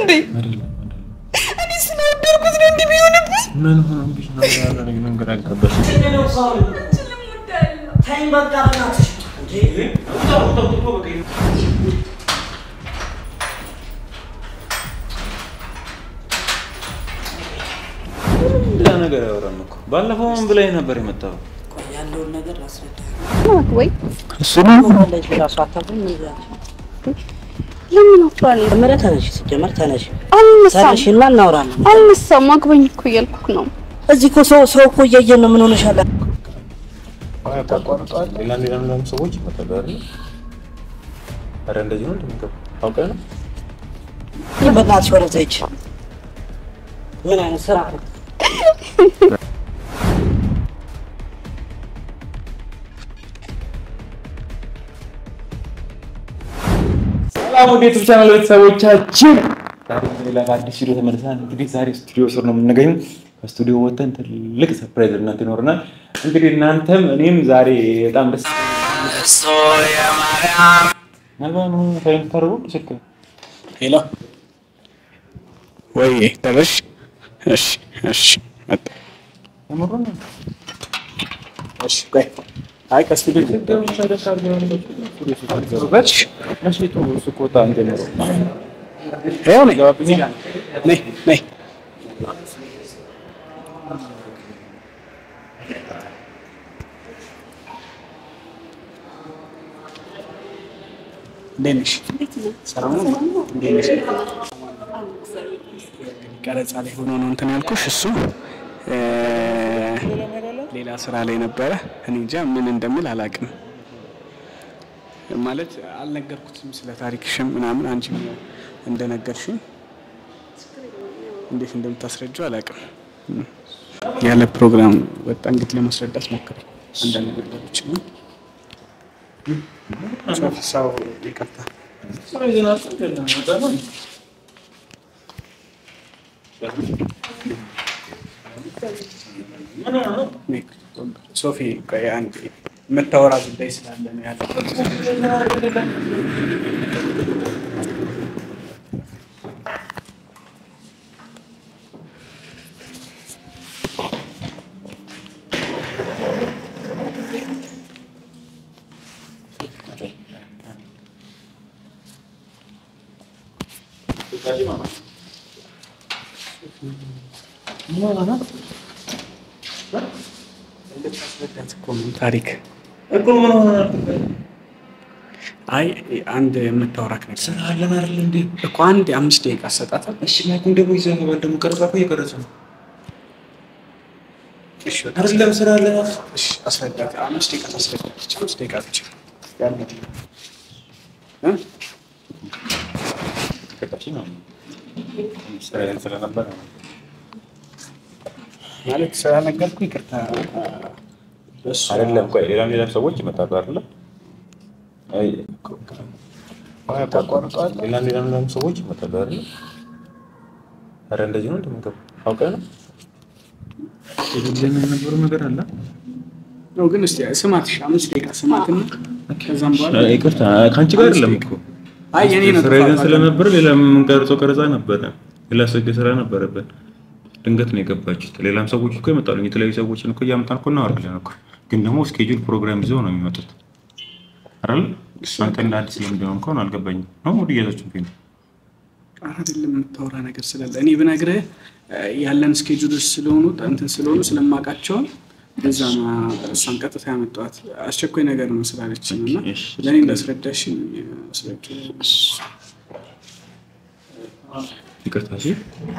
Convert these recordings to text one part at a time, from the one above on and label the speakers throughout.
Speaker 1: እንዴ? እኔ ስለወደድኩት ነው እንዲህ ቢሆንብኝ።
Speaker 2: ምን ሆነብሽ ነው ያለ ነገር ግራ ገባሽ?
Speaker 3: ተይኝ በቃ በእናትሽ እንዴ
Speaker 2: ሌላ ነገር ያወራን እኮ ባለፈው ምን ብላኝ ነበር የመጣው
Speaker 3: ቆይ ያለውን ነገር ላስረዳ
Speaker 1: ወይ
Speaker 2: እሱ ነው
Speaker 3: እንደዚህ ራሱ አታውቅም ምን ይላል
Speaker 1: ለምን አፍራለሁ?
Speaker 3: መጀመሪያ ተነሽ ሲጀመር ተነሽ
Speaker 1: አልነሳም
Speaker 3: ተነሽና እናውራለን
Speaker 1: አልነሳም። አግባኝ እኮ እያልኩህ ነው።
Speaker 3: እዚህ እኮ ሰው ሰው እኮ እያየን ነው ምን ሆነሻል
Speaker 2: ያቋርጠዋል። ሌላ ሌላ ሌላ ሰዎች ይመጣሉ አይደል? ኧረ እንደዚህ ነው እንደሚገባ አውቀህ ነው
Speaker 3: በእናትሽ ወደዛ ሂጅ ምን አይነት ስራ ነው
Speaker 2: ሰላም ወደ ዩቱብ ቻናል ቤተሰቦቻችን፣ ዛሬ ሌላ በአዲስ ቪዲዮ ተመልሰናል። እንግዲህ ዛሬ ስቱዲዮ ስር ነው የምንገኘው። ከስቱዲዮ ወጥተን ትልቅ ሰርፕራይዝ እናንተ ይኖረናል። እንግዲህ እናንተም እኔም ዛሬ በጣም ደስ ምናልባት ምን ታይም ታደርጉ ስልክ
Speaker 4: ሄሎ ወይ ደረሽ? እሺ እሺ መጣ።
Speaker 2: የምሩ ነው
Speaker 4: እሺ ቆይ አይ ከስቱዲዮ በች
Speaker 2: እሺ ቶ ስቆጣ እንጀምሮ
Speaker 4: ይኸው ነኝ ነይ ነይ እንዴት ነሽ? ሰላም ነው? እንዴት ነሽ? ቀረጻ ላይ ሆኖ ነው እንትን ያልኩሽ። እሱ እ ሌላ ስራ ላይ ነበረ። እኔ እንጃ ምን እንደምል አላውቅም። ማለት አልነገርኩትም ስለ ታሪክሽም ምናምን አንቺ እንደነገርሽኝ እንዴት እንደምታስረጀው አላውቅም። ያለ ፕሮግራም ወጣ እንግዲህ ለማስረዳት ሞክር አንዳንድ ነገሮች ነው ሰው ይቅርታ ሶፊ ቆይ አንዴ የምታወራ ጉዳይ ስላለ ነው ያለ እንድታስረዳት እኮ ነው ታሪክ
Speaker 2: እኮ ምን ሆነ
Speaker 4: አይ አንድ የምታወራክ ነገር
Speaker 2: ስራ አለን አይደል እንዴ?
Speaker 4: እኮ አንድ አምስት ደቂቃ አሰጣታል
Speaker 2: እሺ ማይኩን ደግሞ ይዘህ ገባል። ደግሞ ቀረጻ እኮ እየቀረጸ ነው
Speaker 4: እሺ በቃ
Speaker 2: አይደለም ስራ አለን
Speaker 4: እሺ አስረዳት አምስት ደቂቃ ታስረዳለች አምስት ደቂቃ ብቻ ያለ እ
Speaker 2: ከታች ነው ስራ ስለነበረ ነው
Speaker 4: ማለት ስለነገርኩ ይቅርታ በሱ
Speaker 2: አይደለም። ቆይ ሌላም ሌላም ሰዎች ይመጣሉ አይደለ? አይ
Speaker 4: ታቋርጠዋል
Speaker 2: ሌላም ሌላም ሌላም ሰዎች ይመጣሉ አይደለ? ኧረ እንደዚህ ነው እንደምገባ አውቀህ ነው የሌለኝ የነበረው ነገር አለ።
Speaker 4: ነው ግን እስቲ ስማት እሺ አምስት ደቂቃ ስማትና ከዛም በኋላ
Speaker 2: ይቅርታ ከአንቺ ጋር አይደለም እኮ
Speaker 4: አይ የኔ ነው
Speaker 2: ስራ ይዘን
Speaker 4: ጥፋት።
Speaker 2: ስለነበረ ሌላ የምንቀርጸው ቀረጻ ነበረ። ሌላ ሰው ስራ ነበረብን። ድንገት ነው የገባችሁት። ሌላም ሰዎች እኮ ይመጣሉ። የተለያዩ ሰዎችን እኮ እያመጣን እኮ እናወራለን እኮ። ግን ደግሞ ስኬጁል ፕሮግራም ይዘው ነው የሚመጡት አይደል? አንተ እንደ አዲስ ለምንድነው እንኳን አልገባኝም። ነው ሙድ እያዛችሁ ነው
Speaker 4: አይደለም የምታወራ ነገር ስላለ እኔ ብነግርህ እ፣ ያለን ስኬጁሎች ስለሆኑ እንትን ስለሆኑ ስለማውቃቸው በዛ ነው እሷን ቀጥታ ያመጣኋት። አስቸኳይ ነገር ነው ስላለች ነው እና
Speaker 2: እሺ።
Speaker 4: ለእኔ እንዳስረዳሽ አስረድ
Speaker 2: ይቅርታ እሺ።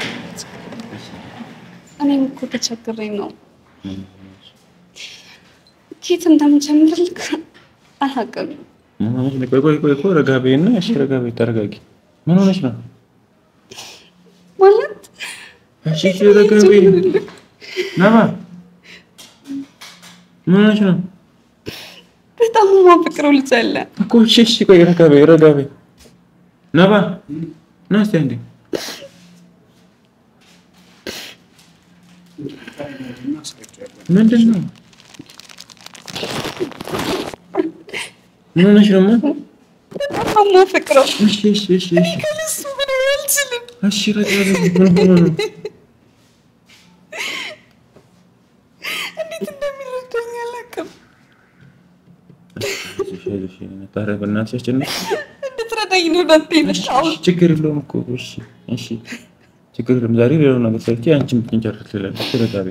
Speaker 1: እኔም እኮ ተቸግሬ ነው። ኬት እንደምጀምርልክ አላውቅም።
Speaker 2: ምን ሆነሽ ነው? ቆይ ቆይ ቆይ ቆይ ረጋ በይና እሺ፣ ረጋ በይ ተረጋጊ። ምን ሆነሽ ነው?
Speaker 1: ማለት
Speaker 2: እሺ እሺ፣ ረጋ በይ ነባ። ምን ሆነሽ ነው
Speaker 1: በጣም የማፈቅረው ልጅ አለ።
Speaker 2: እኮ? እሺ እሺ፣ ቆይ ረጋ በይ ረጋ በይ ነባ። ና እስኪ አንዴ ምንድን ነው? ምን ሆነሽ ነው?
Speaker 1: በጣም የማፈቅረው
Speaker 2: እሺ እሺ እሺ እሺ
Speaker 1: ከልሱ ምን ያህል አልችልም።
Speaker 2: እሺ ረጋ በይ። ምን ሆኖ ነው?
Speaker 1: እንዴት እንደሚረዳኝ አላውቅም።
Speaker 2: አይዞሽ፣ አይዞሽ። ኧረ በእናትሽ አስጨነቅሽ።
Speaker 1: እንድትረዳኝ ነው ዳንተ የመጣሁት።
Speaker 2: እሺ፣ ችግር የለውም እኮ እሺ፣ እሺ፣ ችግር የለውም። ዛሬ ሌላው ነገር ሰርቼ አንቺን ብትንጨርስ ትላለች። ረጋ በይ።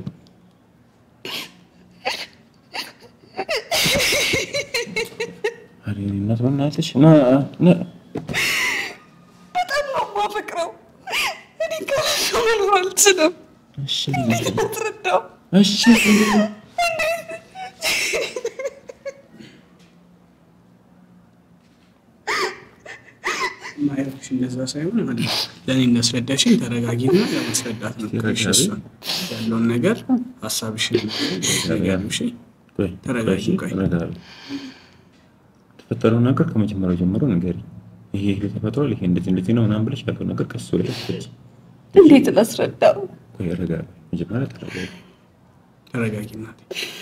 Speaker 2: ኧረ የእኔ እናት በእናትሽ ና ና
Speaker 1: በጣም ነው የማፈቅረው። እኔ ከእሱ መኖር አልችልም።
Speaker 2: እሺ
Speaker 1: እንዴት ላስረዳው?
Speaker 2: እሺ
Speaker 4: ማየትሽ እንደዛ ሳይሆን ማለት ነው። ለእኔ እንዳስረዳሽኝ ተረጋጊና ለማስረዳት ነው።
Speaker 2: ተረጋጊ።
Speaker 4: እሺ፣ እሷን ያለውን ነገር ሀሳብሽን ንገሪው።
Speaker 2: ቆይ
Speaker 4: ተረጋጊ፣
Speaker 2: ቆይ፣
Speaker 4: ቆይ።
Speaker 2: ረጋ በይ። የተፈጠረው ነገር ከመጀመሪያው ጀምሮ ንገሪ። ይሄ ይሄ ተፈጥሯል፣ ይሄ እንደዚህ እንደዚህ ነው ምናምን ብለሽ ያለው ነገር ከሱ ወደ ፍች
Speaker 1: እንዴት ላስረዳው?
Speaker 2: ቆይ ረጋ በይ። መጀመሪያ ተረጋጊ።
Speaker 4: ተረጋጊ እናቴ።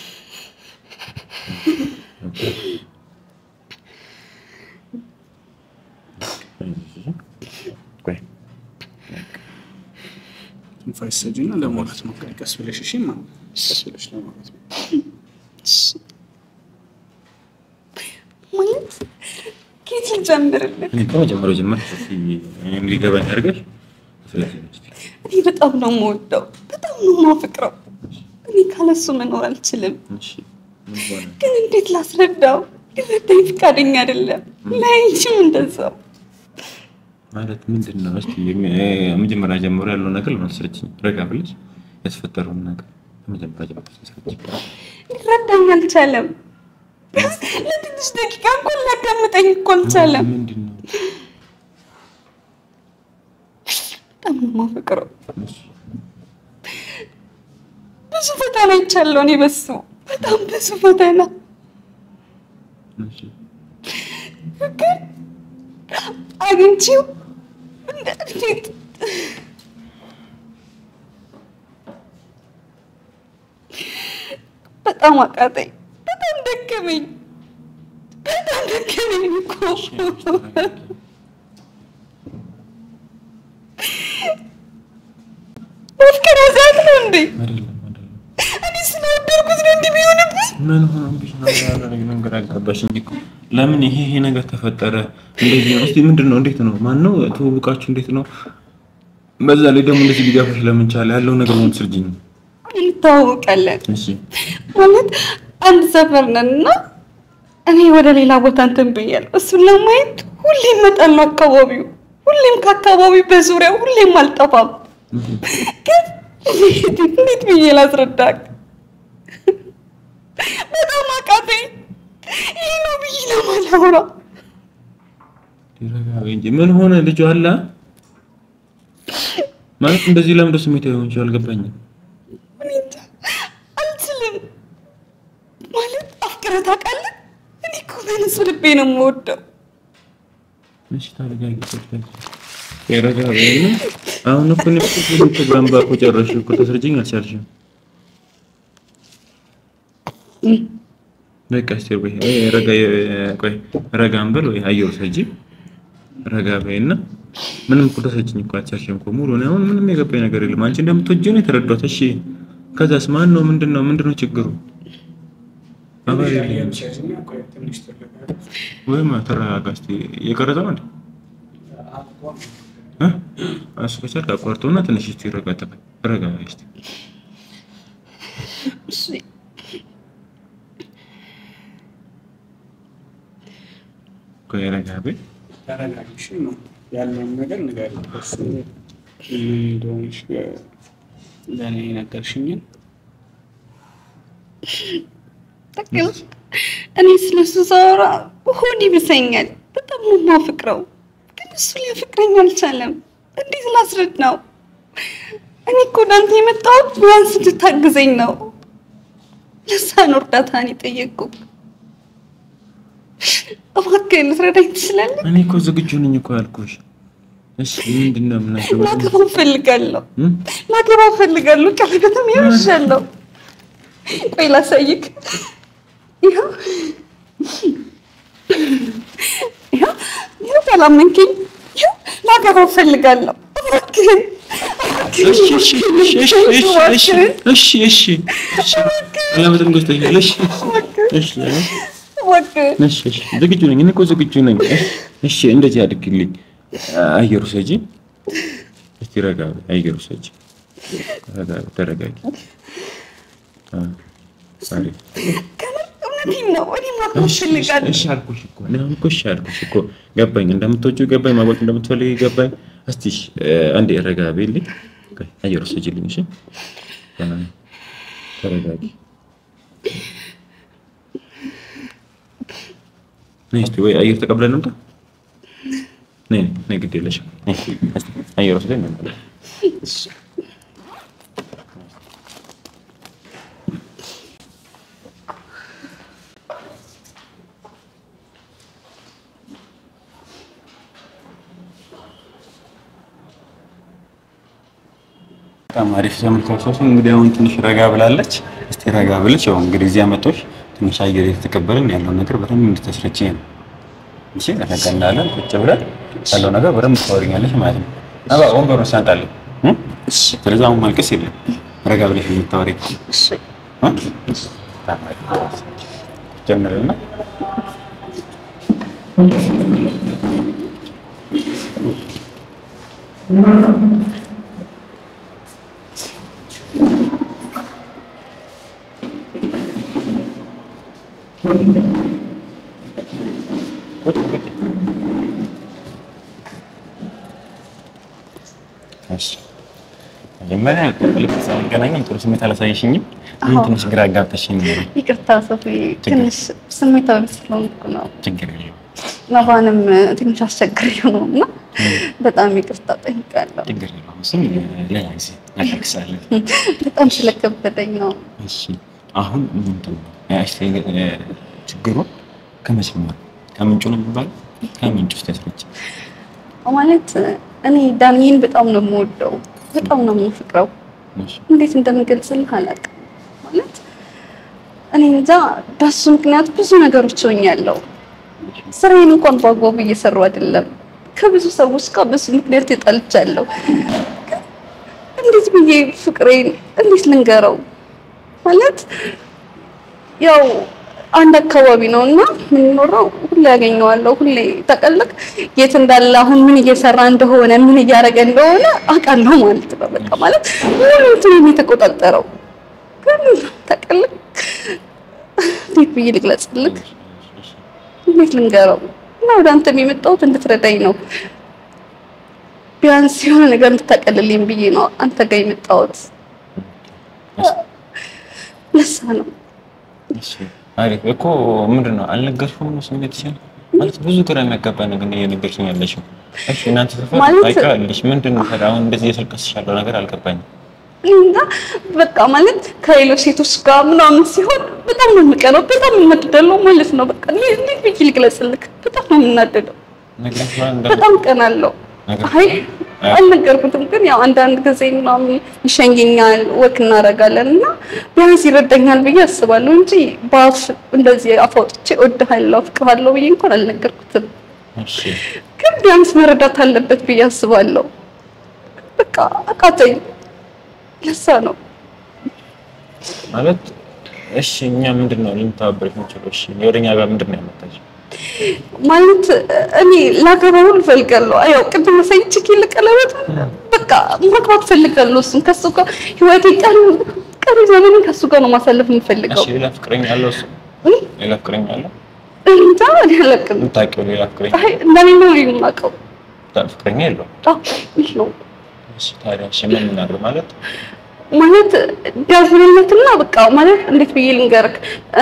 Speaker 2: ቆይ
Speaker 4: ትንፋሽ ሰጂና ለማውራት ሞክሪ። ቀስ ብለሽ እሺ። ማ ቀስ ብለሽ ለማውራት ሞክሪ።
Speaker 1: ማለት ከየት ልጀምርልህ?
Speaker 2: እኔ ከመጀመሪያው ጀምረሽ እስኪ እንዲገባኝ አድርገሽ ስለዚህ እስኪ
Speaker 1: እኔ በጣም ነው የምወደው፣ በጣም ነው የማፈቅረው። እኔ ካለሱ መኖር አልችልም።
Speaker 2: እሺ ምን ሆነ?
Speaker 1: ግን እንዴት ላስረዳው? ሊረዳኝ ፈቃደኛ አይደለም። ላይችም እንደዛው
Speaker 2: ማለት ምንድን ነው? እስኪ መጀመሪያ ጀምሮ ያለው ነገር ለማስረችኝ ረጋ ብለሽ ያስፈጠረውን ነገር ከመጀመሪያ ጀምሮ አስረችኝ።
Speaker 1: ሊረዳኝ አልቻለም። ቢያንስ ለትንሽ ደቂቃ እንኳን ሊያዳምጠኝ እኮ አልቻለም።
Speaker 2: ምንድን ነው?
Speaker 1: በጣም ነው የማፈቅረው።
Speaker 2: እሺ
Speaker 1: ብዙ ፈተና ይቻለው እኔ በሱ በጣም ብዙ ፈተና
Speaker 2: እሺ
Speaker 1: ግን አግኝቼው እንደ እንዴት በጣም አቃተኝ። በጣም ደከመኝ። በጣም ደከመኝ እኮ መፍቀር ያዛት ነው እንዴ?
Speaker 2: አይደለም አይደለም
Speaker 1: እኔ ስለወደድኩት ነው እንዲህ ቢሆንብኝ።
Speaker 2: ምን ሆኖብሽ ነው? ያደረግ ነገር አጋባሽኝ እኮ። ለምን ይሄ ይሄ ነገር ተፈጠረ? እንደዚህ ነው። እስቲ ምንድን ነው? እንዴት ነው? ማን ነው ትውውቃችሁ? እንዴት ነው? በዛ ላይ ደግሞ እንደዚህ ሊጋፋሽ ለምን ቻለ? ያለው ነገር ሆን ስርጅኝ።
Speaker 1: እንተዋወቃለን
Speaker 2: እሺ
Speaker 1: ማለት አንድ ሰፈር ነን እና እኔ ወደ ሌላ ቦታ እንትን ብያለሁ። እሱን ለማየት ሁሌም እመጣለሁ አካባቢው፣ ሁሌም ከአካባቢው በዙሪያው ሁሌም አልጠፋም። ግን እንዴት እንዴት ብዬ ላስረዳክ? በጣም አቃተኝ። ይህ ነው ብዬ ለማላውራ
Speaker 2: ሊረጋ በይ እንጂ ምን ሆነ? ልጁ አለ ማለት እንደዚህ ለምዶ ስሜት አይሆን ይችላል። አልገባኝም።
Speaker 1: እኔ እንጃ አልችልም። ማለት አፍቅረህ ታውቃለህ? እኔ እኮ በንጹህ ልቤ ነው የምወደው።
Speaker 2: እሺ ታረጋጊ። ረጋ በይና አሁን እኮ ነው እኮ ፕሮግራም ባኮ ጨረሽ እኮ ተስርጅኝ አልቻልሽም። በቃ እስቲ ወይ ወይ ረጋ ቆይ ረጋ እንበል ወይ አየው ሰጂ ረጋ በይና ምንም እኮ ተሰጭኝ እኮ አልቻልሽም እኮ ሙሉ ነው። አሁን ምንም የገባኝ ነገር የለም። አንቺ እንደምትወጂው ነው የተረዳሁት። እሺ ከዛስ ማን ነው? ምንድን ነው ምንድን ነው ችግሩ? አባሪ የለኝም።
Speaker 4: ሰጂና ቆይ ትንሽ ተረጋጊ።
Speaker 2: ወይም ተረጋጋ እስቲ። እየቀረጸ ነው እንዴ? እ? እሱ ከቻልክ አቋርጠውና ትንሽ እስቲ ረጋ ተበል ረጋ በይ እስቲ።
Speaker 1: እሺ
Speaker 2: ቆይ ረጋ በይ።
Speaker 4: ተረጋጊ። እሺ ነው ያለውን ነገር ንገሪው። እሱ ምን እንደሆንሽ ለእኔ ነገርሽኝን
Speaker 1: ጠቅም እኔ ስለሱ ሳወራ ሆድ ይብሰኛል። በጣም ነው የማፈቅረው፣ ግን እሱ ሊያፈቅረኝ አልቻለም። እንዴት ላስረዳው? እኔ እኮ ወዳንተ የመጣሁት ቢያንስ እንድታግዘኝ ነው። ለዛ ነው እርዳታን የጠየቅኩህ። እባክህን ልትረዳኝ ትችላለህ?
Speaker 2: እኔ እኮ ዝግጁ ነኝ እኮ ያልኩሽ። እሺ ምንድን ነው የምናገባው?
Speaker 1: ላገባ እፈልጋለሁ።
Speaker 2: እ?
Speaker 1: ላገባ እፈልጋለሁ። ቀለበትም ይወሻለሁ። ቆይ ላሳይክ። ይኸው ይኸው ይኸው ካላመንከኝ ይኸው ላገባ እፈልጋለሁ።
Speaker 2: እሺ እሺ እሺ እሺ እሺ እሺ እሺ እሺ ለምን ትንገስተኛለሽ? እሺ እሺ እሺ ዝግጁ ነኝ። እኔ እኮ ዝግጁ ነኝ። እሺ እንደዚህ አድርግልኝ። አየሩ ሰጂ እስቲ ረጋ በይ። አየሩ ሰጂ ረጋ በይ፣ ተረጋጊ። አ አሪፍ
Speaker 1: እውነቴን ነው። እኔ ማግባት እፈልጋለሁ።
Speaker 2: እሺ አልኩሽ እኮ እኔ አሁን እኮ እሺ አልኩሽ እኮ ገባኝ። እንደምትወጂው ገባኝ። ማግባት እንደምትፈልጊ ገባኝ። እስቲ እሺ አንዴ ረጋ በይልኝ። ቆይ አየር ወስጂልኝ። እሺ ተረጋጊ። ነይ እስቲ ወይ አየር ተቀብለን እንምጣ። ነይ ነይ፣ ግድ የለሽም። ነይ እስቲ አየር ወስደን እንምጣ። በጣም አሪፍ ተመልካቾች፣ እንግዲህ አሁን ትንሽ ረጋ ብላለች። እስቲ ረጋ ብለች ያው እንግዲህ እዚያ መጥቶሽ ትንሽ አየር የተቀበልን ያለውን ነገር በደንብ እንድታስረቺ ነው። እሺ ረጋ እንዳለን ቁጭ ብለን ያለው ነገር በደንብ ታወሪኛለሽ ማለት ነው። አባ ወንበሩን ሳንጣለን። ስለዚህ አሁን ማልቀስ የለም ረጋ ብለሽ የምታወሪ ጀምርና መጀመሪያ ልክ ሳንገናኝም ጥሩ ስሜት አላሳየሽኝም። አሁን ትንሽ ግራ አጋብተሽኝ ነው።
Speaker 1: ይቅርታ ሶፊ፣ ትንሽ ስሜታዊ ስለሆንኩ ነው።
Speaker 2: ችግር የለውም
Speaker 1: ነባንም ትንሽ አስቸግሬው ነው እና በጣም ይቅርታ ጠይቃለሁ።
Speaker 2: ችግር የለውም። እሱም ሌላ ጊዜ እናደርግሳለን።
Speaker 1: በጣም ስለከበደኝ ነው።
Speaker 2: እሺ አሁን ምንድን ነው እሺ፣ ችግሩን ከመስመር ከምንጩ ነው የሚባለው? ከምንጩ ውስጥ ያስረች
Speaker 1: ማለት እኔ ዳንኤል በጣም ነው የምወደው፣ በጣም ነው የምፍቅረው። እንዴት እንደምገልጽልህ አላውቅም። ማለት እኔ እንጃ በሱ ምክንያት ብዙ ነገሮች ሆኛለሁ። ስራዬን እንኳን በአግባቡ እየሰሩ አይደለም። ከብዙ ሰዎች ጋር በሱ ምክንያት ተጣልቻለሁ። እንዴት ብዬ ፍቅሬን እንዴት ልንገረው? ማለት ያው አንድ አካባቢ ነው እና የምንኖረው ሁሌ ያገኘዋለሁ። ሁሌ ተቀልቅ የት እንዳለ አሁን ምን እየሰራ እንደሆነ ምን እያደረገ እንደሆነ አውቃለሁ ማለት ነው። በቃ ማለት ሙሉ እንትኑን የተቆጣጠረው ግን ተቀልቅ እንዴት ብዬ ልግለጽልክ? እንዴት ልንገረው? እና ወደ አንተም የመጣሁት እንድትረዳኝ ነው። ቢያንስ የሆነ ነገር እንድታቀልልኝ ብዬ ነው አንተ ጋር የመጣሁት። ለሳ ነው
Speaker 2: አሪፍ እኮ ምንድን ነው አልነገርሽውም? ነው ስሜትሽን ማለት ብዙ ግራ የሚያጋባ ነገር እየነገርሽኝ ያለሽው። እሺ እናንተ ሰፈር
Speaker 1: ማለት-
Speaker 2: ታውቂዋለሽ። ምንድን ነው ታዲያ አሁን እንደዚህ እየተልቀስሽ ያለው ነገር አልገባኝም።
Speaker 1: እና በቃ ማለት ከሌሎች ሴቶች ጋር ምናምን ሲሆን በጣም ነው የምቀነው፣ በጣም የምናደደለው ማለት ነው። በቃ እኔ እንዴት ብዬ ልግለጽልክ? በጣም ነው የምናደደው፣
Speaker 2: ነግረሽዋል እንደ
Speaker 1: በጣም ቀናለው።
Speaker 2: ነገር
Speaker 1: አይ አልነገርኩትም፣ ግን ያው አንዳንድ ጊዜ ምናምን ይሸኘኛል፣ ወክ እናደርጋለን እና ቢያንስ ይረዳኛል ብዬ አስባለሁ እንጂ በአፍ እንደዚህ አፍ አውጥቼ እወድሃለሁ፣ አፍቅርሃለሁ ብዬ እንኳን አልነገርኩትም።
Speaker 2: እሺ
Speaker 1: ግን ቢያንስ መረዳት አለበት ብዬ አስባለሁ። በቃ አቃተኝ። ለሳ ነው
Speaker 2: ማለት እሺ እኛ ምንድን ነው ልንተባበርሽ የምንችለው? እሺ ወደኛ ጋር ምንድን ነው ያመጣሽ?
Speaker 1: ማለት እኔ ላገባው እፈልጋለሁ። ያው ቅድም ሳይች ኪል ቀለበት በቃ ማግባት እፈልጋለሁ። እሱም ከሱ ጋር ህይወቴ ቀን ቀሪ ዘመንን ከሱ ጋር ነው ማሳለፍ የምፈልገው።
Speaker 2: እሺ ሌላ ፍቅረኛ አለው እሱ? ሌላ ፍቅረኛ አለው?
Speaker 1: እንጃ እኔ አላውቅም።
Speaker 2: የምታውቂው ሌላ ፍቅረኛ
Speaker 1: አይ እንደኔ ነው የማውቀው።
Speaker 2: ፍቅረኛ የለውም?
Speaker 1: አዎ ይህ ነው
Speaker 2: እሺ ታዲያ እሺ ምን እናድርግ ማለት
Speaker 1: ማለት ዳዝነትና በቃ ማለት እንዴት ብዬ ልንገርክ እ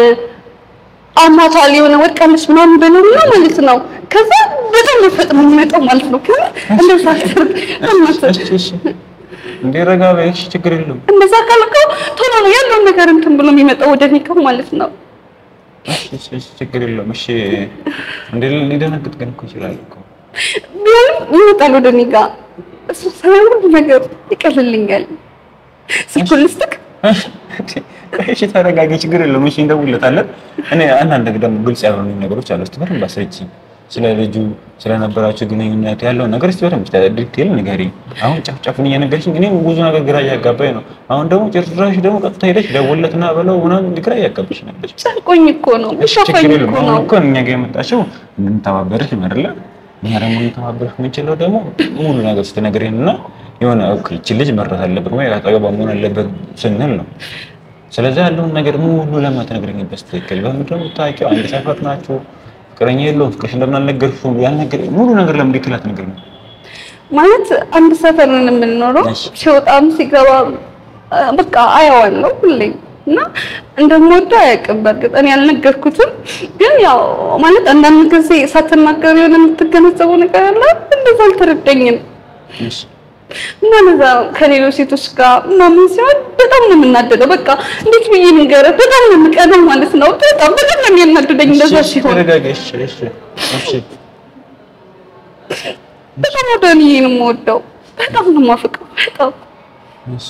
Speaker 1: አማታል የሆነ ወድቃለች ምናምን በለውና ማለት ነው። ከዛ በጣም ነው ፈጥኖ የሚመጣው ማለት ነው። ከዛ እንደዛ አድርግ እናት
Speaker 2: እሺ እሺ እንዴ ረጋ በይ እሺ ችግር የለውም
Speaker 1: እንደዛ ካልከው ቶሎ ነው ያለውን ነገር እንትን ብሎ የሚመጣው ወደ እኔ ጋር ማለት ነው።
Speaker 2: እሺ እሺ እሺ ችግር የለውም እሺ እንዴ ሊደነግጥ ግን እኮ ይችላል እኮ
Speaker 1: ቢሆንም ይመጣል ወደ እኔ ጋር እሱ ሳይሆን ሁሉ ነገር ይቀልልኛል። ስኩልስትክ
Speaker 2: እሺ ተረጋጊ ችግር የለውም እሺ እንደውለታለን እኔ አንዳንድ ደግሞ ግልጽ ያልሆኑ ነገሮች አሉ እስቲ በደንብ አስረጂኝ ስለ ልጁ ስለነበራቸው ግንኙነት ያለውን ነገር እስቲ በደንብ ዲቴል ንገሪኝ። አሁን ጨፍጨፍን እየነገርሽኝ እኔ ብዙ ነገር ግራ እያጋባኝ ነው። አሁን ደግሞ ጭራሽ ደግሞ ቀጥታ ሄደሽ ደወለትና በለው ምናምን ግራ እያጋባሽ ነበር።
Speaker 1: ጨንቆኝ እኮ ነው
Speaker 2: እሺ
Speaker 1: ሸፋኝ
Speaker 2: ችግር የለም።
Speaker 1: እኮ
Speaker 2: አሁን
Speaker 1: ነው።
Speaker 2: እኮ እኛ ጋር የመጣችው እንድንተባበርሽ ነው አይደለ? እኛ ደግሞ እንድንተባበርሽ የምንችለው ደግሞ ሙሉ ነገር ስትነግሪን እና የሆነ ኦኬ ይቺ ልጅ መርዳት አለበት ወይ አጠገቧ መሆን አለበት ስንል ነው። ስለዚህ ያለውን ነገር ሙሉ ለማትነግሪኝ በስትክክል በምንድን ነው የምታውቂው? አንድ ሰፈር ናችሁ፣ ፍቅረኛ የለውም፣ ፍቅርሽ እንደምን አልነገርሽውም? ያልነገረኝ ሙሉ ነገር ለምን ዲቴል አትነግሪኝም?
Speaker 1: ማለት አንድ ሰፈር ነን የምንኖረው።
Speaker 2: እሺ።
Speaker 1: ሲወጣም ሲገባ በቃ አየዋለሁ ሁሌም እና እንደምወደው አያውቅም። በእርግጥ እኔ ያልነገርኩትም፣ ግን ያው ማለት አንዳንድ ጊዜ ሳትናገር የሆነ የምትገነዘበው ነገር አለ። እንደዛ አልተረዳኝም
Speaker 2: እሺ
Speaker 1: እና ለዛ ከሌሎች ሴቶች ጋር ምናምን ሲሆን በጣም ነው የምናደደው። በቃ እንዴት ብዬ ንገረህ? በጣም ነው የምቀነው ማለት ነው። በጣም በጣም ነው የሚያናድደኝ እንደዛ
Speaker 2: እሺ፣
Speaker 1: ሲሆን።
Speaker 2: ተረጋጊ። እሺ እሺ እሺ
Speaker 1: በጣም ወደ እኔ ነው የምወደው። በጣም ነው የማፈቅረው። በጣም
Speaker 2: እሺ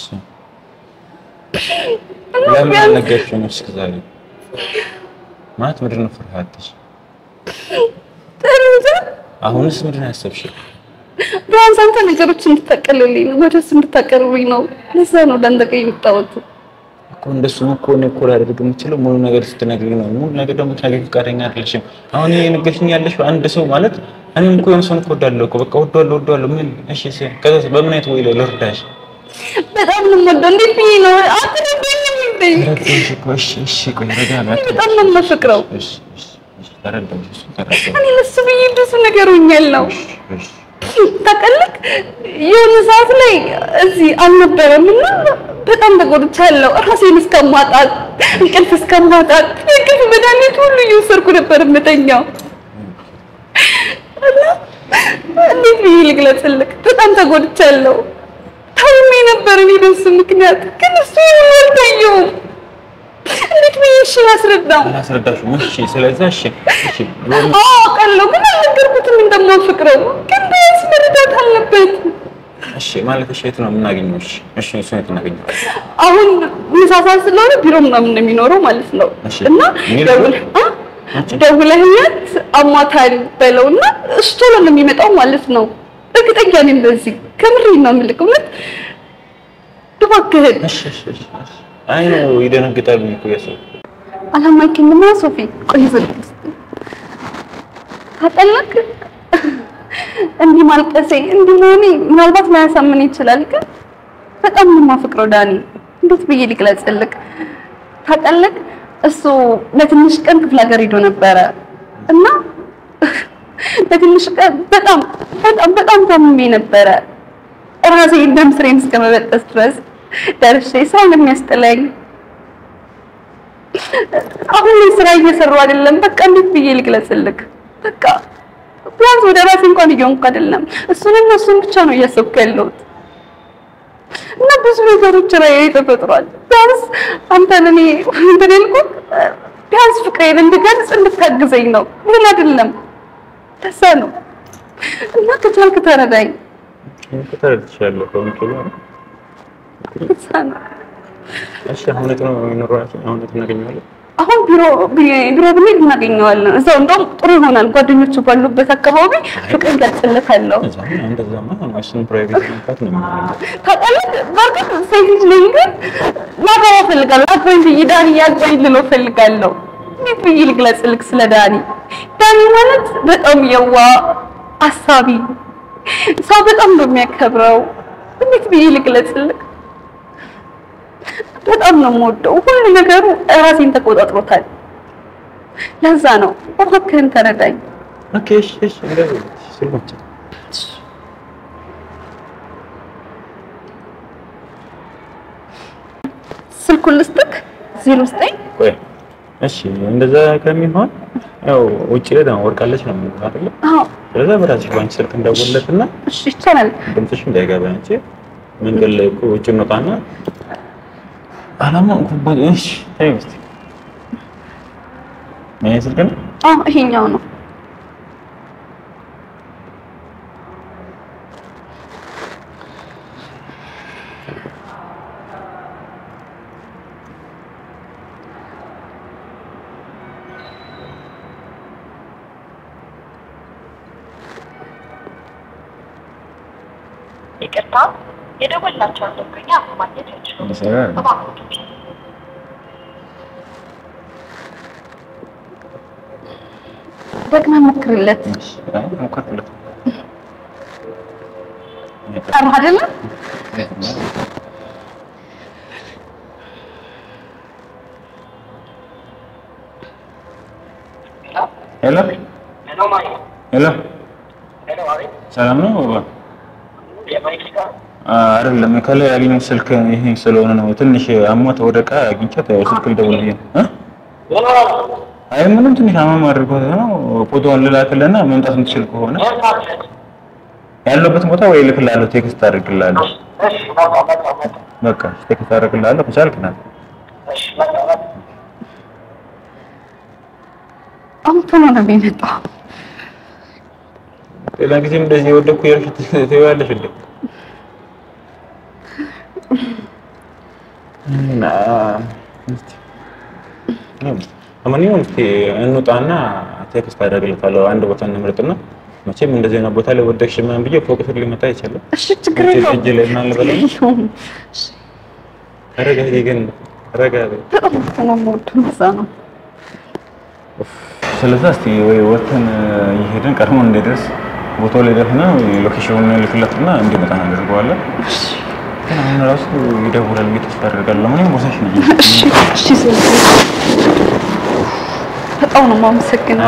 Speaker 1: እና
Speaker 2: ለምን
Speaker 1: ቢያንስ
Speaker 2: አልነገርሽውም እስከ ዛሬ? ማለት ምንድን ነው ፍርሃትሽ?
Speaker 1: ጥሩ እንጂ
Speaker 2: አሁንስ ምንድን ነው ያሰብሽው?
Speaker 1: ቢያንስ አንተ ነገሮች እንድታቀልልኝ ነው፣ ወደሱ እንድታቀርብኝ ነው። ለዛ ነው ለአንተ ጋር የመጣሁት።
Speaker 2: እኮ እንደሱ እኮ እኔ እኮ ላደርግ የምችለው ሙሉ ነገር ስትነግሪኝ ነው። ሙሉ ነገር ደግሞ ትነግሪኝ ፈቃደኛ አይደለሽም። አሁን ይሄ የነገርሽኝ ያለሽው አንድ ሰው ማለት እኔም እኮ የሆነ ሰውን እኮ እወዳለሁ እኮ በቃ እወዳለሁ እወዳለሁ። ምን እሺ፣ እሺ፣ ከዛስ በምን አይነት ወይ ልርዳሽ?
Speaker 1: በጣም ነው የምወደው። እንዴት ብዬ ነው አትረዳኝም እንዴ?
Speaker 2: ረዳሽ እኮ እሺ፣ እሺ፣ ቆይ ረጋ በይ።
Speaker 1: በጣም ነው የማፈቅረው።
Speaker 2: እሺ፣ እሺ፣ እሺ፣ ተረዳሁሽ፣ እሱ ተረዳሁ።
Speaker 1: እኔ ለሱ ብዬ ብዙ ነገር ሆኛለሁ።
Speaker 2: እሺ፣
Speaker 1: ታውቃለህ የሆነ ሰዓት ላይ እዚህ አልነበረም እና በጣም ተጎድቻለሁ። ራሴን እስከማጣት እንቅልፍ እስከማጣት የእንቅልፍ መድኃኒት ሁሉ እየወሰድኩ ነበር የምተኛው እና እንዴት ብዬ ልግለጽልህ? በጣም ተጎድቻለሁ። ታምሜ ነበር እኔ በሱ ምክንያት፣ ግን እሱ ይህን አልታየውም። እንዴት ብዬ እሺ ላስረዳው?
Speaker 2: አላስረዳሽም። እሺ፣ ስለዚህ እሺ፣ እሺ፣ በምን
Speaker 1: አዎ አውቃለሁ፣ ግን አልነገርኩትም እንደማፈቅረው። ግን ቢያንስ መረዳት አለበት።
Speaker 2: እሺ ማለት እሺ፣ የት ነው የምናገኘው? እሺ፣ እሺ፣ እሱን የት እናገኘው?
Speaker 1: አሁን ምሳ ሰዓት ስለሆነ ቢሮ ምናምን ነው የሚኖረው ማለት ነው።
Speaker 2: እሺ።
Speaker 1: እና
Speaker 2: የሚል
Speaker 1: ደውል አ? ደውለህለት አማታሪ በለው እና እሱ ቶሎ ነው የሚመጣው ማለት ነው። እርግጠኛ ነኝ በዚህ ከምሬ ነው የምልህ። እውነት እባክህን
Speaker 2: እሺ፣ እሺ፣ እሺ፣ እሺ። አይ ነው ይደነግጣል ብዬሽ እኮ እያሰብኩ
Speaker 1: አላማኝክምና ሶፊ ቆይ ዝም ታጠለቅ እንዲህ ማልቀሴ እንዲህ መሆኔ ምናልባት ላያሳምን ይችላል፣ ግን በጣም ነው የማፈቅረው ዳኒ። እንዴት ብዬ ልግለጽልክ? ታጠለቅ እሱ ለትንሽ ቀን ክፍለ ሀገር ሄዶ ነበረ እና ለትንሽ ቀን በጣም በጣም በጣም ታምሜ ነበረ ራሴ ደም ስሬን እስከመበጠስ ድረስ ደርሼ ስራ እንደሚያስጠላኝ አሁን ላይ ስራ እየሰሩ አይደለም። በቃ እንዴት ብዬ ልግለጽልክ? በቃ ቢያንስ ወደ ራሴ እንኳን እየሆንኩ አይደለም። እሱንና እሱን ብቻ ነው እያሰብኩ ያለሁት እና ብዙ ነገሮች ላይ ተፈጥሯል። ቢያንስ አንተ ለኔ እንትን ያልኩህ ቢያንስ ፍቅሬን እንድገልጽ እንድታግዘኝ ነው፣ ምን አይደለም። ደሳ ነው እና ከቻልክ ተረዳኝ።
Speaker 2: ተረድቻለሁ። ከሚችሉ
Speaker 1: ደሳ ነው
Speaker 2: እሺ፣ አሁን የት ነው የሚኖረው? አሁን የት እናገኘዋለን?
Speaker 1: አሁን ቢሮ ቢሮ ብንሄድ እናገኘዋለን። እዛው እንደውም ጥሩ ይሆናል። ጓደኞቹ ባሉበት አካባቢ ፍቅር ይገልጽለታለሁ።
Speaker 2: እዛማ እንደዛማ እሱን ፕራይቬት መንካት ነው የሚሆነው።
Speaker 1: ታውቃለህ፣ በእርግጥ ሴት ልጅ ነኝ፣ ግን ላገባ እፈልጋለሁ። አግባኝ ብዬ ዳኒ ያግባኝ ልለው እፈልጋለሁ። እንዴት ብዬ ልግለጽልክ ስለ ዳኒ? ዳኒ ማለት በጣም የዋ አሳቢ ሰው በጣም ነው የሚያከብረው። እንዴት ብዬ ልግለጽልክ? በጣም ነው የምወደው። ሁሉ ነገሩ ራሴን ተቆጣጥሮታል። ለዛ ነው እባክህን ተረዳኝ።
Speaker 2: ኦኬ፣ እሺ፣ እሺ፣ እንደዚህ ስልኮች
Speaker 1: ስልኩን ልስጥክ ዜሮ ዘጠኝ
Speaker 2: ቆይ፣ እሺ፣ እንደዛ ከሚሆን ያው ውጭ ላይ ደግሞ ወርቃለች ነው የምንለው አይደለ?
Speaker 1: አዎ
Speaker 2: ስለዛ በራስሽ ባንቺ ስልክ እንደውልለትና
Speaker 1: እሺ ይቻላል።
Speaker 2: ድምፅሽ እንዳይገባ አንቺ መንገድ ላይ እኮ ውጭ እንወጣና አላማንኩበት። እሺ፣ ተይው እስኪ ይሄ ስልክ ነው።
Speaker 1: አዎ ይሄኛው ነው።
Speaker 5: ይቅርታ የደወልናቸውን ደንበኛ አሁን ማግኘት አይችሉም።
Speaker 2: እየሰራ አይደለም።
Speaker 5: እባክዎት
Speaker 1: ደግመህ ሞክርለት።
Speaker 2: እሺ፣ አይ ሞከርኩለት።
Speaker 1: ጠራህ አይደለም?
Speaker 2: ሄሎ ሄሎ፣ ሰላም ነው? አይደለም ከላይ ያገኘሁት ስልክ ይሄ ስለሆነ ነው። ትንሽ አሟት ወደቃ አግኝቻት ያው ስልክ ልደውል ብዬ ነው እ አይ ምንም ትንሽ አማም አድርጎት ነው። ፎቶውን ልላክልና መምጣት የምትችል ከሆነ ያለበት ቦታ ወይ እልክልሃለሁ፣ ቴክስት አድርግልሃለሁ። በቃ ቴክስት አድርግልሃለሁ ከቻልክ ና።
Speaker 1: አሁን ቶሎ ነው የሚመጣው።
Speaker 2: ሌላ ጊዜም እንደዚህ የወደኩ የርሽት ትይዋለሽ እንዴ? እና እስቲ ለማንኛውም እስቲ እንውጣና ቴክስት አደርግለታለሁ። አንድ ቦታ እንምረጥና መቼም እንደዚህ አይነት ቦታ ላይ ወደቅሽ ምናምን ብዬ ፎቅ ስር ሊመጣ ይችላል።
Speaker 1: እሺ ችግር
Speaker 2: እጅ
Speaker 1: የለውም።
Speaker 2: እጅ ላይ ምናምን ልበለው?
Speaker 1: የለውም።
Speaker 2: ረጋ በይ ግን ረጋ በይ።
Speaker 1: በጣም እኮ ነው የምወደው፣ ለዛ ነው።
Speaker 2: ስለዛ እስቲ ወይ ወተን እየሄድን ቀድሞ እንዳይደርስ ቦታው ላይ ደርሰና ሎኬሽኑን ልክለትና እንዲመጣ እናደርገዋለን። ግን አሁን ራሱ ይደውላል ብዬ ተስፋ አደርጋለሁ። ለማንኛውም ቦታሽ ነው።
Speaker 1: እሺ እሺ፣ ስለዚህ በጣም ነው የማመሰግነው።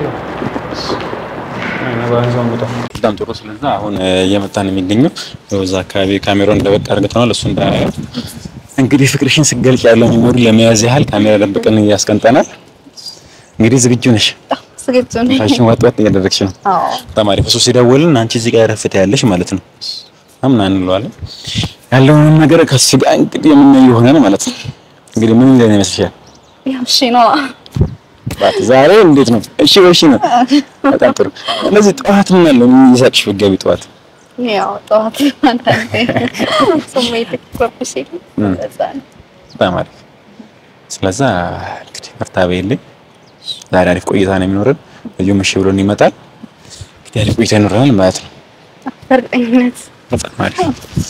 Speaker 2: በጣም ጥሩ። ስለዛ አሁን እየመጣ ነው የሚገኘው እዛ አካባቢ ካሜራውን እንደበቅ አድርገናል። እሱ እንዳያየው እንግዲህ ፍቅርሽን ስገልጭ ያለው ሜሞሪ ለመያዝ ያህል ካሜራ ደብቀን እያስቀምጠናል። እንግዲህ ዝግጁ ነሽ?
Speaker 1: ዝግጁ ነኝ።
Speaker 2: ፋሽን ዋጥ ዋጥ እያደረግሽ ነው።
Speaker 1: አዎ
Speaker 2: በጣም አሪፍ። እሱ ሲደውልን አንቺ እዚህ ጋር ረፍት ያለሽ ማለት ነው። አምና እንለዋለን ያለውንም ነገር ከሱ ጋር እንግዲህ የምናየው ይሆናል ማለት ነው። እንግዲህ ምን እንደሆነ ይመስልሻል?
Speaker 1: ያው እሺ ነው።
Speaker 2: ባት ዛሬ እንዴት ነው? እሺ እሺ ነው። በጣም ጥሩ። ስለዚህ ጠዋት ምን አለ ምን ይሳቅሽ ብትገቢ ጠዋት
Speaker 1: ያው ጠዋት አንዳንዴ ስሜት ይቆርጥሽ የለ ለዛ ነው።
Speaker 2: በጣም አሪፍ። ስለዛ እንግዲህ በርታ በይልኝ። ዛሬ አሪፍ ቆይታ ነው የሚኖረን። ልዩ ምሽ ብሎ ይመጣል። እንግዲህ አሪፍ ቆይታ ይኖረናል ማለት ነው።
Speaker 1: በእርግጠኝነት
Speaker 2: በጣም አሪፍ።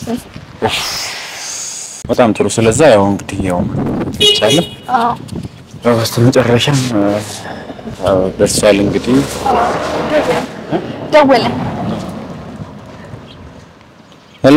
Speaker 2: በጣም ጥሩ። ስለዛ ያው እንግዲህ ያው ይቻላል
Speaker 1: አዎ
Speaker 2: በስተ መጨረሻም ያው ደርሷል እንግዲህ
Speaker 1: ደወለ።
Speaker 2: ሄሎ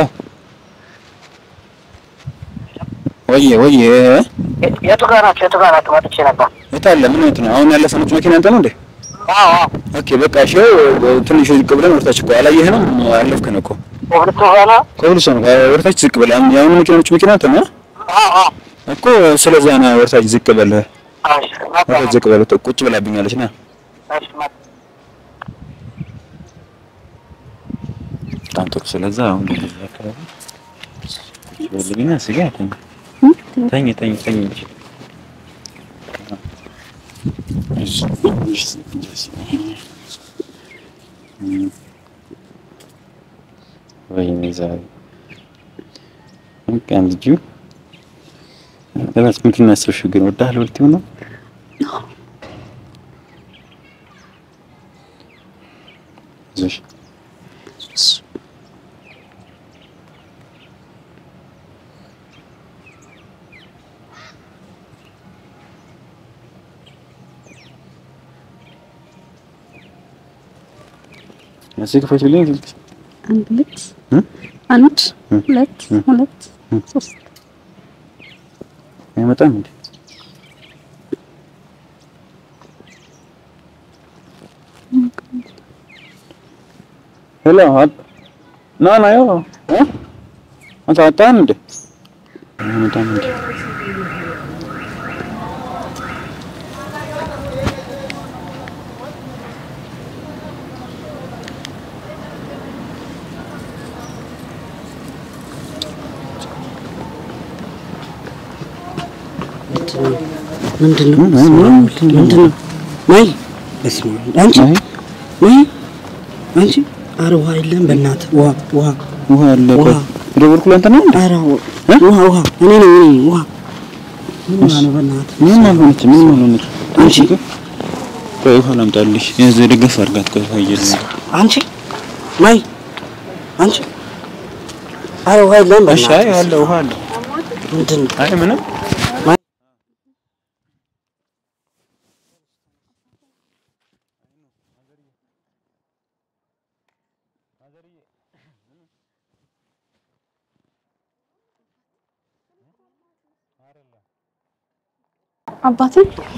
Speaker 2: ወየ ወየ
Speaker 3: የቱ ጋር ናቸው? የቱ ጋር ናቸው? መጥቼ ነበር።
Speaker 2: የት አለ ምን አይነት ነው አሁን ያለፈኑት መኪና አንተ ነው እንዴ
Speaker 3: አዎ አዎ።
Speaker 2: ኦኬ በቃ እሺ ትንሽ ዝቅ ብለን ወርታች እኮ አላየህንም አለፍከን እኮ
Speaker 3: ሁለቱ ሆነ።
Speaker 2: ከሁሉ ሰው ወርታች ዝቅ ብለን የአሁኑ መኪናዎች መኪና አንተ ነው
Speaker 3: አዎ አዎ።
Speaker 2: እኮ ስለዛ ነው ወርታች ዝቅ በል
Speaker 3: እሺ መጣሁ።
Speaker 2: ወርታች ዝቅ በል ቁጭ ብላብኛለች ና
Speaker 3: እሺ መጣሁ።
Speaker 2: በጣም ጥሩ ስለዛ አሁን እንደዚህ አካባቢ ይልኝና ስጋ ተኝ ተኝ ተኝ ተኝ ወይኔ ዛሬ በቃ ልጁ ለማለት ምንድን ነው ያሰብሽው ግን ወዳህ ልትይው ነው ይዞሽ እዚህ ክፈችልኝ ስልክ
Speaker 1: አንድ ሁለት
Speaker 2: እ?
Speaker 1: አንድ
Speaker 2: እ?
Speaker 1: ሁለት
Speaker 2: እ?
Speaker 1: ሁለት
Speaker 2: እ?
Speaker 1: ሶስት
Speaker 2: አይመጣም እንዴ? ሄሎ አብ- ና ና ያው እ? አንተ አጣን እንዴ? አይመጣም እንዴ?
Speaker 3: ምንድን ነው?
Speaker 2: እ? ምንም
Speaker 3: ምንድን ነው? ማይ በስመ አብ። አንቺ
Speaker 2: አይ
Speaker 3: ማይ አንቺ ኧረ ውሃ የለም በእናትህ ውሃ ውሃ
Speaker 2: ውሃ አለ እኮ
Speaker 3: ውሃ።
Speaker 2: የደወልኩልህ አንተ ነው እንዴ?
Speaker 3: ኧረ
Speaker 2: እ?
Speaker 3: ውሃ ውሃ እኔ ነኝ እኔ ነኝ ውሃ ምን ውሃ ነው በእናትህ
Speaker 2: ምንም አልሆነችም። ምንም አልሆነችም።
Speaker 3: አንቺ
Speaker 2: ቆይ ውሃ ላምጣልሽ። የዚህ ደገፍ አድርጋት ቆይ ውሃ እየለ
Speaker 3: አንቺ ማይ አንቺ አረ ውሃ የለም
Speaker 2: እሺ አይ
Speaker 3: በእናትህ።
Speaker 2: አለ ውሃ አለ
Speaker 3: ምንድን ነው?
Speaker 2: አይ ምንም
Speaker 1: አባቴ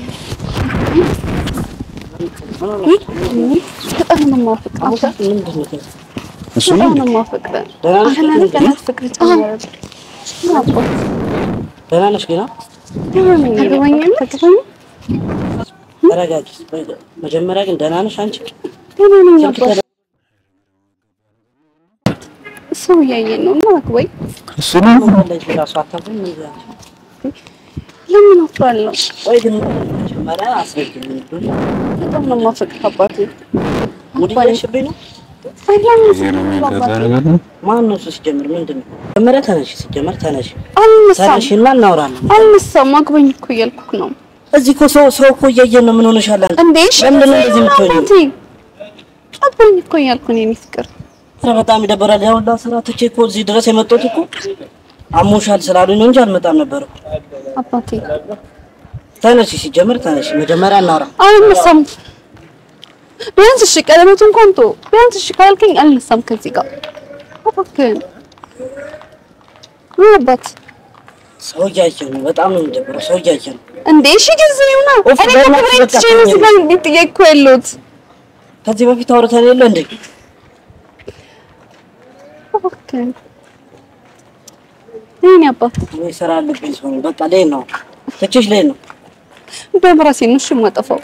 Speaker 1: በጣም ነው የማፈቅረው።
Speaker 3: ምንድን ነው?
Speaker 2: እሱ ነው
Speaker 1: በጣም ነው የማፈቅረው።
Speaker 3: ደህና ነሽ?
Speaker 1: አሁን ላይ ገና ፍቅር ጨመረብኝ። አባት
Speaker 3: ደህና ነሽ ገና?
Speaker 1: ታገባኛለህ? ታገባኛለህ?
Speaker 3: ተረጋጊ። መጀመሪያ ግን ደህና ነሽ አንቺ?
Speaker 1: ደህና ነኝ አባት። ሰው እያየን ነው እና አግባኝ።
Speaker 2: እሱ ነው
Speaker 3: ለጅ ራሱ አታውቅም ምን ይላል?
Speaker 1: ለምን አፍራለሁ?
Speaker 3: ቆይ ግን መጀመሪያ አስረጅኝ። ምንድን ነው?
Speaker 1: በጣም ነው የማፈቅረው አባቴ።
Speaker 3: ሙድ እያልሽብኝ ነው?
Speaker 1: አይ ለምን
Speaker 2: ይሄ ነው
Speaker 1: ስል
Speaker 2: የሚገባ
Speaker 1: አባቴ
Speaker 2: ነገር ነው
Speaker 3: ማን ነው እሱ ሲጀምር ምንድን ነው? መጀመሪያ ተነሽ፣ ሲጀመር ተነሽ፣
Speaker 1: አልነሳም
Speaker 3: ተነሽና እናውራለን።
Speaker 1: አልነሳም። አግባኝ እኮ እያልኩህ ነው
Speaker 3: እዚህ እኮ ሰው ሰው እኮ እያየን ነው። ምን ሆነሻል አንቺ?
Speaker 1: እንዴ? እሺ
Speaker 3: ለምንድን ነው እንደዚህ የምትሆኚው?
Speaker 1: አባቴ አግባኝ እኮ እያልኩህ ነው የኔ ፍቅር።
Speaker 3: ኧረ በጣም ይደበራል። ያው ሁላ ስራ ትቼ እኮ እዚህ ድረስ የመጣሁት እኮ አሞሻል ስላሉኝ ነው እንጂ አልመጣም ነበር እኮ።
Speaker 1: አባቴ
Speaker 3: ተነሽ፣ ሲጀምር ተነሽ፣ መጀመሪያ እናውራ።
Speaker 1: አልነሳም። ቢያንስ እሺ ቀለበቱ እንኳን ቶ ቢያንስ እሺ ካልከኝ አልነሳም ከዚህ ጋር እባክህን። ምን አባት
Speaker 3: ሰው እያየን ነው። በጣም ነው የሚደብረው። ሰው እያየን ነው።
Speaker 1: እንዴ? እሺ ጊዜ ይሁና።
Speaker 3: ኦፍ፣
Speaker 1: እኔ እኮ
Speaker 3: በእናትሽ
Speaker 1: ክብሬን
Speaker 3: በቃ
Speaker 1: ትቼ ነው እዚህ ጋር እንዴት ጥያቄ ያለሁት?
Speaker 3: ከዚህ በፊት አውርተን የለ እንዴ?
Speaker 1: እባክህን የእኔ አባት
Speaker 3: እኔ ስራ አለብኝ ሰው ነኝ። በቃ ልሄድ ነው። ትቼሽ ልሄድ ነው።
Speaker 1: እንደውም ራሴን ነው እሺ የማጠፋው።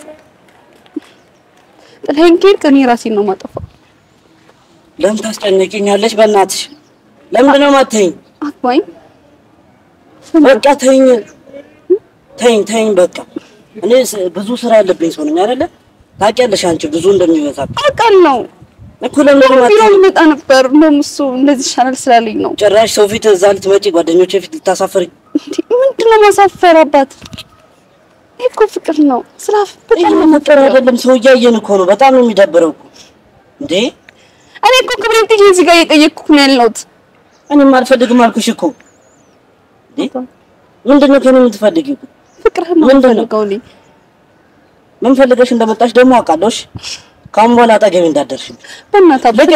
Speaker 1: ጥለኸኝ ከሄድክ እኔ ራሴን ነው የማጠፋው።
Speaker 3: ለምን ታስጨንቂኛለሽ? በእናትሽ ለምንድን ነው የማትተይኝ?
Speaker 1: አግባኝ።
Speaker 3: በቃ ተይኝ፣ ተይኝ፣ ተይኝ። በቃ እኔ ስ- ብዙ ስራ ያለብኝ ሰው ነኝ አይደለ? ታውቂያለሽ አንቺ ብዙ እንደሚበዛ
Speaker 1: አውቃለሁ።
Speaker 3: እኮ ለምን ነው
Speaker 1: ቢሮ
Speaker 3: የማትተይኝ?
Speaker 1: ልመጣ ነበር። እንደውም እሱ እንደዚህ ይሻላል ስላለኝ ነው።
Speaker 3: ጭራሽ ሰው ፊት እዛ ልትመጪ ጓደኞቼ ፊት ልታሳፍሪ
Speaker 1: እንዴ ምንድን ነው ማሳፈር? አባት ይሄ እኮ ፍቅር ነው። ስራ በጣም ነው
Speaker 3: ፍቅር አይደለም፣ ሰው እያየን እኮ ነው። በጣም ነው የሚደብረው እኮ እንዴ።
Speaker 1: እኔ እኮ ክብሬን ጥዬ እዚህ ጋር እየጠየቅኩህ ነው ያለሁት።
Speaker 3: እኔም አልፈልግም አልኩሽ እኮ እንዴ። ምንድን ነው ከእኔ የምትፈልጊው?
Speaker 1: ፍቅርህን ነው
Speaker 3: ምንድን ነው?
Speaker 1: የምፈልገው እኔ።
Speaker 3: ምን ፈልገሽ እንደመጣሽ ደግሞ አውቃለሁ። እሺ ከአሁን በኋላ አጠገቤ እንዳትደርሺ።
Speaker 1: በእናትህ አባት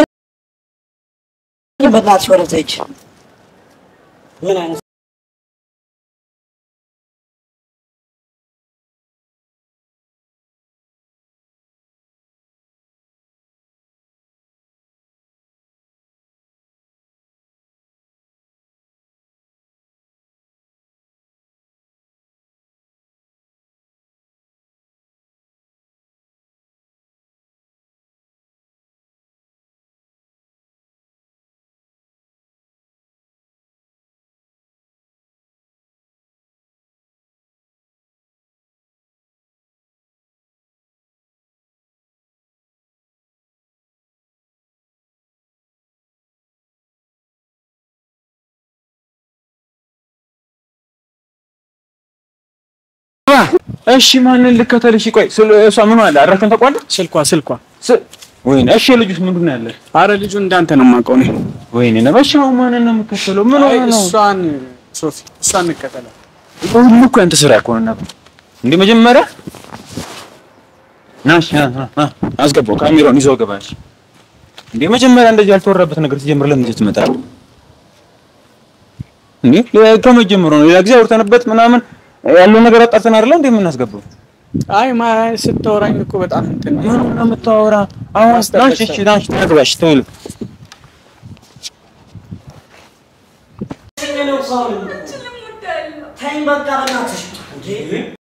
Speaker 3: በእናትሽ ወደ እዛ ሂጂ። ምን አይነት
Speaker 2: እሺ ማንን ልከተልሽ? ቆይ ስለ እሷ ምን አለ አድራሻውን ታውቀዋለህ?
Speaker 4: ስልኳ ስልኳ
Speaker 2: ስ- ወይኔ እሺ ልጁስ ምንድን ነው ያለ?
Speaker 4: አረ ልጁ እንዳንተ ነው የማውቀው እኔ።
Speaker 2: ወይኔ ነበሻው ማንን ነው የምከተለው? ምን
Speaker 4: አይ
Speaker 2: ሆነ ነው?
Speaker 4: እሷን ሶፊ እሷን እንከተላለን።
Speaker 2: ሁሉ እኮ ያንተ ስራ እኮ ነው። እንዴ መጀመሪያ ናሽ ና ና ና አስገባው ካሜራውን ይዘው ገባሽ። እንዴ መጀመሪያ እንደዚህ ያልተወራበት ነገር ሲጀምር ለምን እዚህ ትመጣለህ? እንዴ ሌላ- ከመጀመሩ ነው ሌላ ጊዜ አውርተንበት ምናምን ያለው ነገር አጣርተን አይደለ እንዴ የምናስገባው?
Speaker 4: አይ ማ ስታወራኝ እኮ በጣም እንትን ነው።
Speaker 2: ምን ነው የምታወራ? አሁን ናሽ እሺ ናሽ ተግባሽ ተውል
Speaker 3: ተይኝ በቃ በእናትሽ እንዴ